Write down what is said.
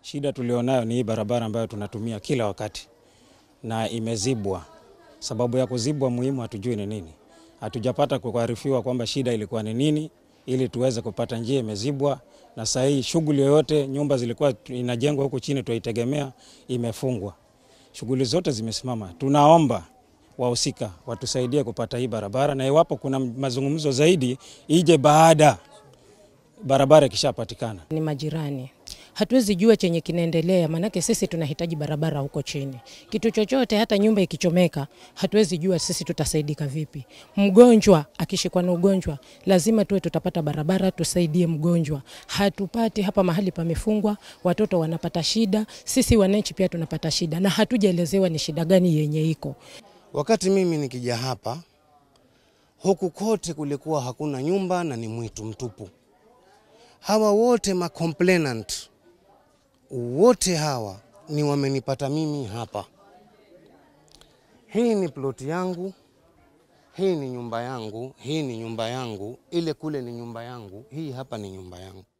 Shida tulionayo ni hii barabara ambayo tunatumia kila wakati na imezibwa. Sababu ya kuzibwa muhimu hatujui ni nini. Hatujapata kuarifiwa kwamba shida ilikuwa ni nini, ili tuweze kupata njia imezibwa. Na saa hii shughuli yoyote, nyumba zilikuwa inajengwa huku chini tunaitegemea, imefungwa. Shughuli zote zimesimama. Tunaomba wahusika watusaidie kupata hii barabara, na iwapo kuna mazungumzo zaidi ije baada barabara ikishapatikana. Ni majirani, hatuwezi jua chenye kinaendelea, maanake sisi tunahitaji barabara huko chini. Kitu chochote, hata nyumba ikichomeka, hatuwezi jua sisi tutasaidika vipi. Mgonjwa akishikwa na ugonjwa, lazima tuwe tutapata barabara, tusaidie mgonjwa. Hatupati hapa, mahali pamefungwa, watoto wanapata shida, sisi wananchi pia tunapata shida, na hatujaelezewa ni shida gani yenye iko. Wakati mimi nikija hapa, huku kote kulikuwa hakuna nyumba na ni mwitu mtupu. Hawa wote ma complainant wote hawa ni wamenipata mimi hapa. Hii ni ploti yangu, hii ni nyumba yangu, hii ni nyumba yangu, ile kule ni nyumba yangu, hii hapa ni nyumba yangu.